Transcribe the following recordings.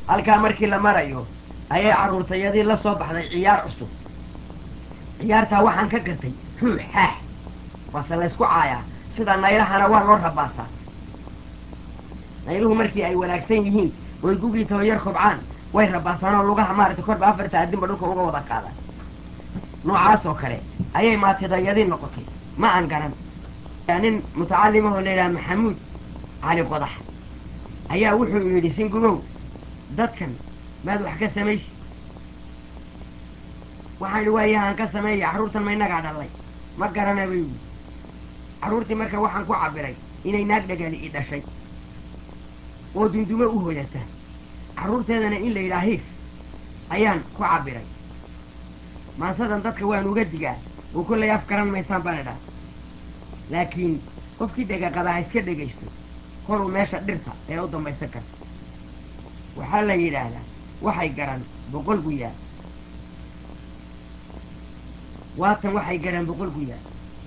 halkaa markii la marayo ayay carruurtayadii la soo baxday ciyaar cusub ciyaartaa waxaan ka gatay xuux xaax waase laysku caayaa sida naylahana waa loo rabaasaa nayluhu markii ay wanaagsan yihiin oy gugii tabayar kobcaan way rabaasaan oo lugaha maaragtay korba afarta addinba dhulka uga wada qaadaan noocaas oo kale ayay maatidayadii noqotay ma aan garan nin mutacalimahoo la yidhaha maxamuud cali qodax ayaa wuxuu yidhi singumow dadkan maad wax ka samaysi waxaan idhi waayahaan ka sameeya carruurtan ma innagaa dhallay ma garana bay yidhi carruurtii marka waxaan ku cabbiray inay naag dhagali i dhashay oo dundumo u hoyata carruurteedana in la yidhaha hiif ayaan ku cabbiray maasadan dadka waan uga digaa oo kollay af garan maysaan baan idhaa laakiin qofkii dhega qabaa ha iska dhegaysto koluu meesha dhirta ee u dambaysan karta waxaa la yidhaahdaa waxay garan boqol guyaa waatan waxay garan boqol guyaa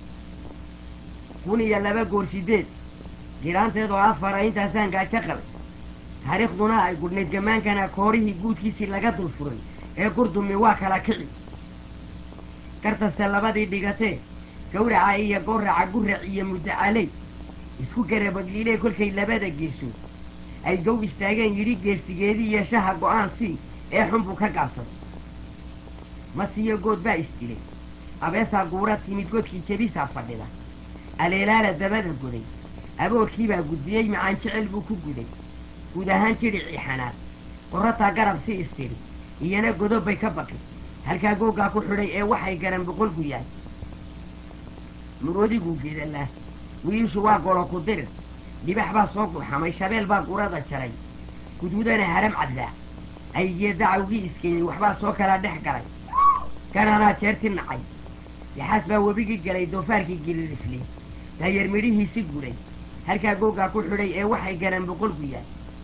kun iyo laba goor sideed giraanteedoo afara intaasaan gaajo qabay taariikhduna ay gudhnayd gamaankana koorihii guudkiisii laga dul furay ee gurdumi waa kala kici gartaste labadii dhigatee gawraca iyo gooraca gurac iyo muddacaley isku garabadliilee kolkay labada geesood ay gow istaageen yidhi geestigeedii iyo shaha go'aan sii ee xun buu ka gaabsaday masiyo good baa isdilay abeesaa guura timid godkii jebisaa fadhida aleelaala dabada goday aboorkiibaa gudbiyey macaan jecel buu ku guday guud ahaan jidhicii xanaad qorrataa garab si istidhi iyana godob bay ka baqi halkaa googaa ku xidhay ee waxay garan boqol guyaay murodiguu geedalaa wiiishu waa golo ku dirir dhibax baa soo guxamay shabeel baa gurada jaray guduudana haram caddaa aygiyo dacawgii iskeeyey waxbaa soo kala dhex galay gananaa jeerti nacay yaxaas baa webigii galay doofaarkii gilirifley daayar midhihiisi guday halkaa googaa ku xidhay ee waxay garan boqol guyaay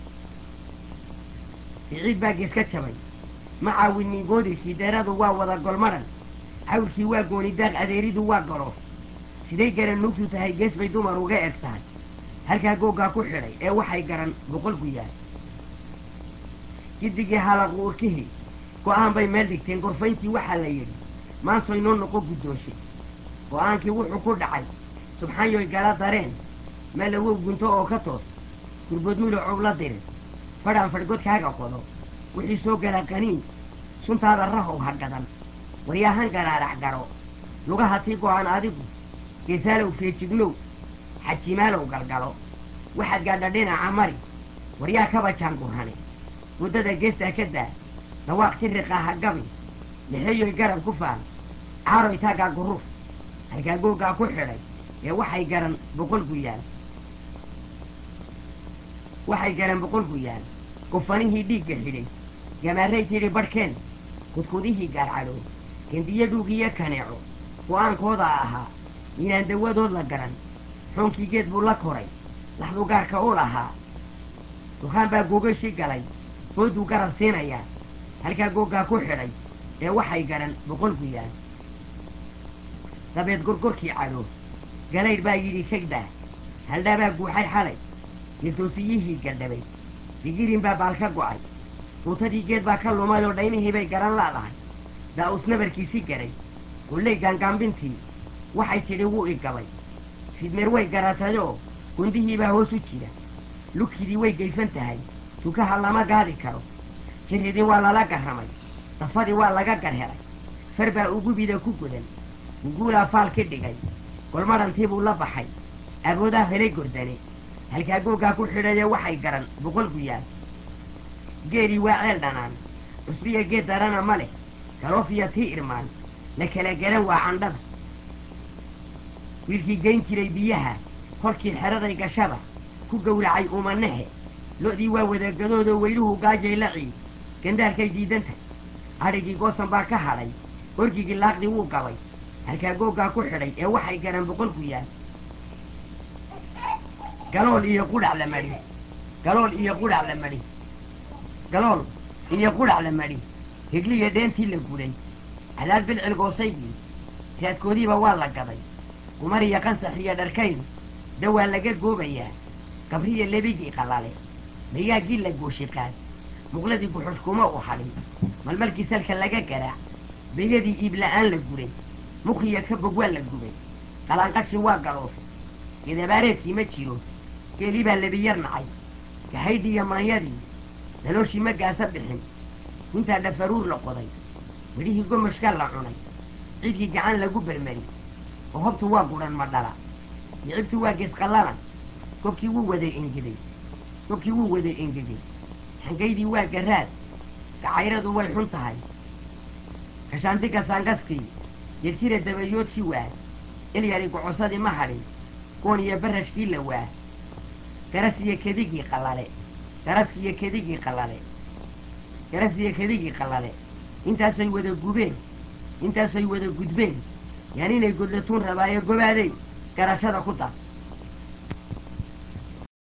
siciid baa gees ka jabay ma caawinin goodirkii deeradu waa wada golmadhan cawrkii waa goonidaaq adeeridu waa golo siday garan nuugtu tahay gees bay dumar uga eg tahay halkaa googaa ku xidhay ee waxay garan boqol guyaay giddigii halaqu urkihii go'aan bay meel dhigteen gorfayntii waxaa la yidhi maansoy noo noqo guddoonshay go'aankii wuxuu ku dhacay subxaanyoy gala dareen malawow gunto oo ka toos gurboodmulo cowla dirin fadhaan fadhgodkaaga qodo wixii soo gala qaniin suntaada rahow ha gadan waryaahan garaarax garo lugaha tii go'an adigu geesaalow feejignow xajimaalow galgalo waxaad gaadha dhinaca mari waryaa kaba jaangurhane muddada geestaa ka daa dhawaaq jiriqa ha gabi lixeeyoy garab ku faan caaroy taaggaa guruf halkaa googaa ku xidhay ee waxay garan boqol guyaal waxay garan boqol guyaal gufanihii dhiigga xidhay gamaaray tidhi badhkeen kudkudihii gaarcadhow gendiyo dhuugiyo kaneeco go'aankooda ahaa inaan dawadood la garan xoonkii geed buu la koray laxdu gaarka u lahaa dukaan baa googashii galay booduu garab siinayaa halkaa googaa ku xidhay ee waxay garan boqol guyaal dabeed gorgorkii cadho galaydh baa yidhi kegdaa haldhaabaa guuxay xalay geesoosiyihii galdhabay digirin baa baal ka go'ay quutadii geed baa ka lumay oo dhaymihii bay garan laadahay daa'us nabarkiisii garay qulley gaangaambintii waxay tidhi wuu i gabay fidmeer way garatayoo gundihii baa hoos u jira lugkidii way gayfan tahay tukaha lama gaadi karo jiridii waa lala garramay dafadii waa laga garhelay far baa ugubida ku godan guguulaa faal ki dhigay golmadhantii buu la baxay aboodaa helay gordane halkaa googaa ku xidhaye waxay garan boqol guyaal geelii waa ceel dhanaan cusbiya geed darana ma leh galoofiya tii irmaan la kala garan waa candhada wiilkii geyn jiray biyaha kolkii xeraday gashaba ku gowracay umanahe lo'dii waa wadagadoodoo weyluhu gaajay la ciid gandaalkay diidantahy adhigii goosan baa ka hadhay orgigii laaqdii wuu gabay halkaa googaa ku xidhay ee waxay garan boqol guyaal galool iyo qudhac la madhi galool iyo qudhac la madhi galool iyo qudhac la madhi higliya dheentii la guday cadaad bilcil goosaygii raadkoodiiba waa la gaday gumar iyo qansax iyo dharkayn dawaa laga goobayaa gabriya lebigii qalale mayaaggii la gooshiqaad muqladii guxushkuma u hadhin malmalkii salka laga garaac beyadii iibla'aan la guray mukhiya ka bog waa la gubay qalanqashi waa galooshay gedabaareedkii ma jiro geelii baa lebiyar nacay gahaydhiiyo maanyadii dalooshii ma gaasa bixin intaa dhafaruur la qoday midhihii gomashkaa la cunay ciidkii gacan lagu bermeri oo hobtu waa gudhan ma dhala yicibtu waa geesqallalan gobkii wuu waday engegey gobkii wuu waday engegey xangaydii waa garaad gacayradu way xun tahay kashaantiga saangaskii yedjira dabayoodkii waa ilyari gocosadii ma hadhin goon iyo barashkii la waa garas iyo kedigii qallale garaskiiyo kedigii qallale garas iyo kedigii qallale intaasay wada gubeen intaasay wada gudbeen yaan inay godlatuun rabaayo gobaadey garashada ku dar